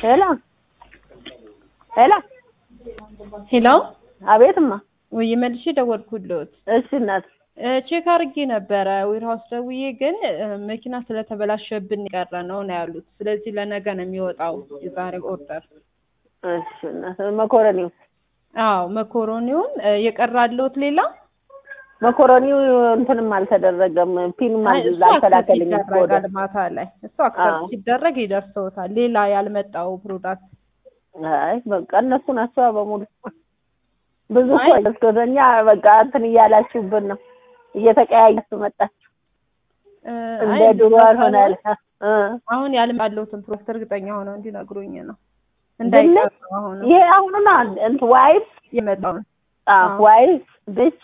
ሄሎ ሄሎ ሄሎ አቤትማ ወይ መልሼ ደወልኩልዎት። እሺ እናት ቼክ አድርጌ ነበረ ዌርሃውስ ደውዬ፣ ግን መኪና ስለተበላሸብን የቀረ ነው ነው ያሉት። ስለዚህ ለነገ ነው የሚወጣው የዛሬ ኦርደር። እሺ እናት መኮረኒው አዎ መኮሮኒውን የቀራለሁት ሌላ መኮረኒው እንትንም አልተደረገም ፒንም እሱ አልተላከልኝም አክሰፕት ይደረጋል ማታ ላይ እሱ አክሰፕት አዎ። ሲደረግ ይደርሰውታል። ሌላ ያልመጣው ፕሮዳክት አይ በቃ እነሱ ናቸው በሙሉ ብዙ አይ። እኮ መስኮተኛ በቃ እንትን እያላችሁብን ነው እየተቀያያችሁ መጣችሁ እ፣ እንደ አይ ድሮ አልሆናል እ አሁን ያልመጣለሁትን ፕሮዳክት እርግጠኛ ሆነው እንዲነግሩኝ ነው ድንች እንዳይቀር ነው አሁን ይሄ አሁኑ ነው እንትን ዋይት የመጣውን አዎ አዎ። ዋይት ድንች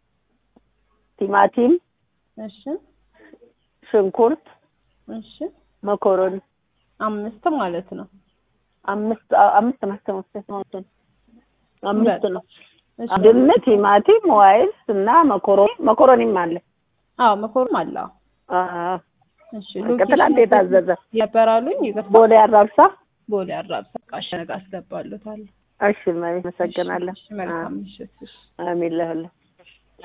ቲማቲም እሺ ሽንኩርት እሺ መኮረኒ አምስት ማለት ነው። አምስት አዎ፣ አምስት ናቸው መሰለኝ አምስት ነው እሺ ድንች ቲማቲም ዋይት እና መኮረኒ መኮረኒም አለ አዎ መኮረኒ አለ። አዎ። አዎ እሺ በቃ ትናንት የታዘዘ ያበራሉኝ ይቅርታ ቦሌ አራብሳ ቦሌ አራብሳ ቃሸ ነገ አስገባሉታል። እሺ መ- አመሰግናለሁ እሺ መልካም ምሽት። እሺ አሚን ለሁሉ